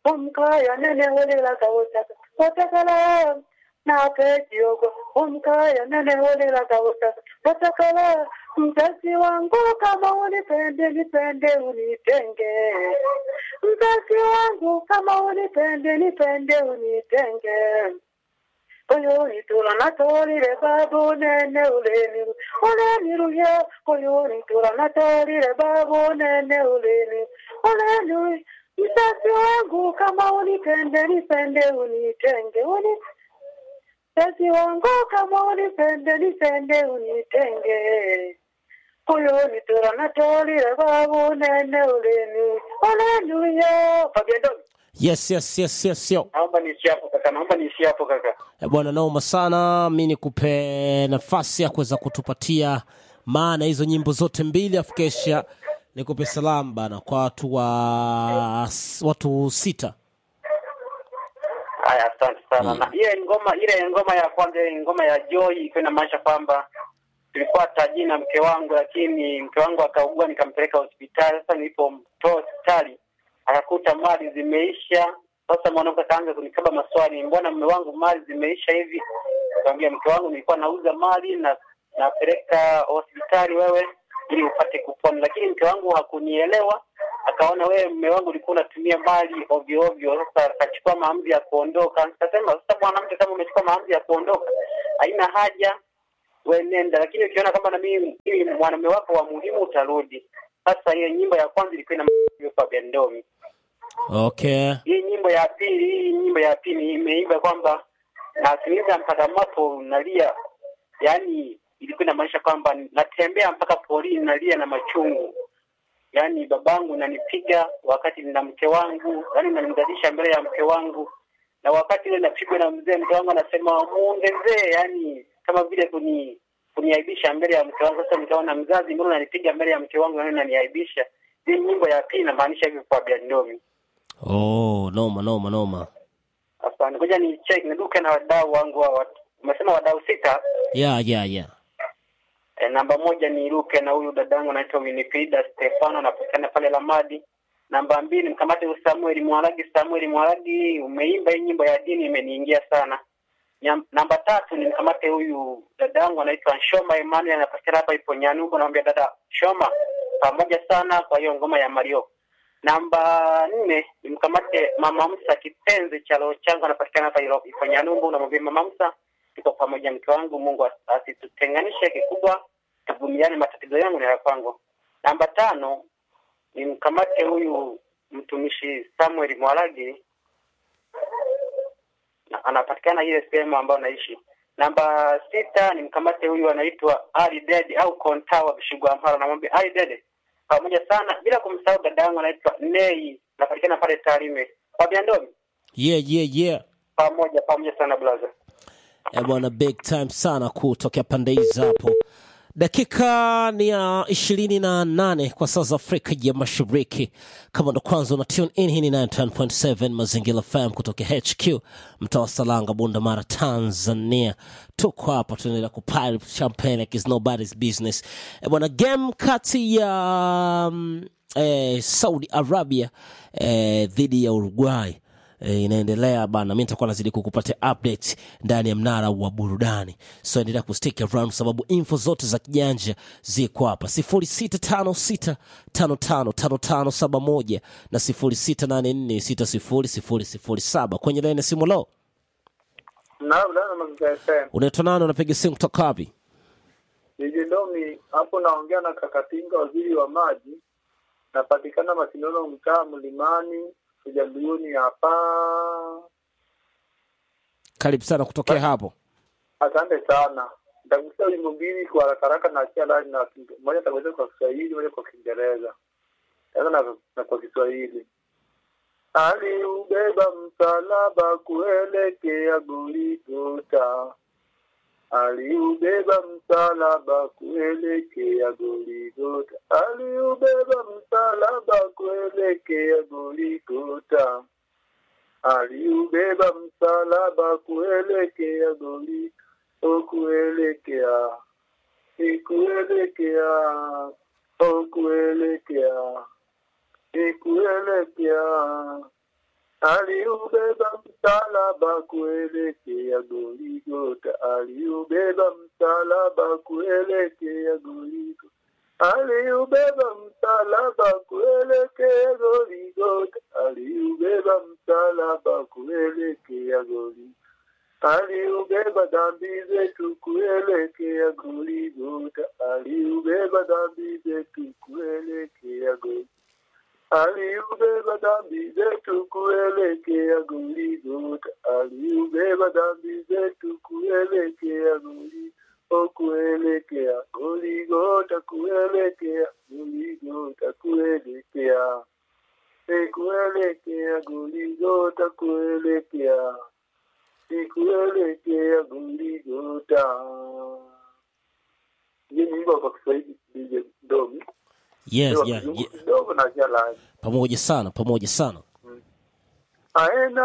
umkaya nene holela kawotaka watakala na pejiogo umkaya nene holela kawotaka watakala mzazi wangu kama unipende nipende unitenge mzazi wangu kama unipende nipende unitenge koyoni tula natolile babu nene uleniru uleniruye koyoni tula natolile babu nene uleniru uleniru mzazi wangu kama unipende nipende unitenge uni mzazi wangu kama unipende nipende unitenge koyoni tula natolile babu nene uleniru uleniruye Fabian yes yes yes yes yo naomba niishi hapo kaka naomba niishi hapo kaka Eh, bwana naoma sana mi nikupe nafasi ya kuweza kutupatia maana hizo nyimbo zote mbili afu kesha nikupe salamu bana kwa watu wa watu sita haya asante sana na ile ngoma ile ngoma ya kwanza ile ngoma ya joy ilikuwa inamaanisha kwamba tulikuwa tajiri na mke wangu lakini mke wangu akaugua nikampeleka hospitali sasa nilipomtoa hospitali akakuta mali zimeisha sasa mwanamke akaanza kunikaba maswali mbona mume wangu mali zimeisha hivi nikamwambia mke wangu nilikuwa nauza mali na napeleka hospitali wewe ili upate kupona lakini mke wangu hakunielewa akaona wewe mume wangu ulikuwa unatumia mali ovyo ovyo sasa akachukua maamuzi ya kuondoka nikasema sasa mwanamke kama umechukua maamuzi ya kuondoka haina haja we nenda lakini ukiona kwamba na mimi mimi mwanamume wako wa muhimu utarudi sasa hiyo nyimbo ya kwanza ilikuwa ina Fabian Ndomi okay hii nyimbo ya pili hii nyimbo ya pili imeimba kwamba nasikiliza mpaka moto nalia yaani ilikuwa inamaanisha kwamba natembea mpaka porini nalia na machungu yaani babangu nanipiga wakati nina mke wangu yaani nanimdadisha mbele ya mke wangu na wakati ile napigwa na mzee mke wangu anasema muongezee yaani kama vile kuni kuniaibisha mbele ya mke wangu sasa nikaona mzazi mbona unanipiga mbele ya mke wangu yaani unaniaibisha hii nyimbo ya pili inamaanisha hivyo kwa biandomi oh noma noma noma Asante, ngoja ni check niduke na wadau wangu wa watu. Umesema wadau sita. yeah yeah yeah E, namba moja ni Luke na huyu dadangu anaitwa Winifrida Stefano anapatikana pale Lamadi. Namba mbili mkamate huyu Samuel Mwalagi. Samuel Mwalagi, umeimba hii nyimbo ya dini imeniingia sana. Nyam, namba tatu ni mkamate huyu dadangu anaitwa Shoma Emmanuel anapatikana hapa ipo Nyanugo. Namwambia dada Shoma, pamoja sana kwa hiyo ngoma ya Mario. Namba nne ni mkamate mama Musa kipenzi cha roho changu anapatikana hapa Ilo- ipo Nyanumbu. Namwambia mama Musa, tuko pamoja mke wangu, Mungu as- asitutenganishe. Kikubwa tuvumiliane, matatizo yangu ni ya kwangu. Namba tano ni mkamate huyu mtumishi Samuel Mwalagi na- anapatikana ile sehemu ambayo naishi. Namba sita ni mkamate huyu anaitwa Ali Dede au Kontawa Bishigwa Mpara, namwambia Ali Dede pamoja sana, bila kumsahau dada yangu anaitwa Nei, anapatikana pale Tarime. Fabian Ndomi, yeah yeah yeah pamoja pamoja sana brother. Eh, bwana big time sana kutokea pande hizi hapo dakika ni ya ishirini na nane kwa saa za afrika ya mashariki kama ndo kwanza una tune in hii ni 910.7 mazingira fm kutoka hq mtaa wa salanga bunda mara tanzania tuko hapa tunaendelea kupile champagne like it's nobody's business eh, bwana game kati ya mm, eh, saudi arabia eh, dhidi ya uruguay e, inaendelea bana mi nitakuwa nazidi kukupatia update ndani ya mnara wa burudani so endelea kustick around sababu info zote za kijanja ziko hapa 0656555571 na 0684600007 kwenye laini ya simu lo Naam, naam, Mazingira FM. unaitwa nani unapiga simu kutoka wapi Jiji Ndomi hapo naongea na Kakatinga, waziri wa maji. Napatikana Masinono, mtaa Mlimani, Ujambiyuni hapa. karibu sana kutokea hapo Asante sana. Nitagusia wimbo mbili kwa haraka haraka na achia ndani na moja nitagusia kwa Kiswahili, moja kwa Kiingereza. Sasa na, na kwa Kiswahili. Aliubeba msalaba kuelekea Golgotha. Aliubeba msalaba kuelekea Golgotha. Aliubeba msalaba kuelekea Golgotha. Aliubeba msalaba kuelekea Golgotha. O kuelekea, ni kuelekea, o kuelekea, ni kuelekea aliubeba msalaba kuelekea Goligota, aliubeba msalaba kuelekea Goligota, aliubeba msalaba kuelekea Goligota, aliubeba msalaba kuelekea Goligota, aliubeba dhambi zetu kuelekea Goligota, aliubeba dhambi zetu kuelekea Goligota aliubeba dhambi zetu kuelekea Goligota, aliubeba dhambi zetu kuelekea Goligota, o kuelekea Goligota, kuelekea Goligota, kuelekea e kuelekea Goligota, kuelekea e kuelekea Goligota. Hii ni wimbo kwa Kiswahili DJ Domi. yes, Ndio yeah, kizungu yeah. kidogo na jalani pamoja sana pamoja sana aena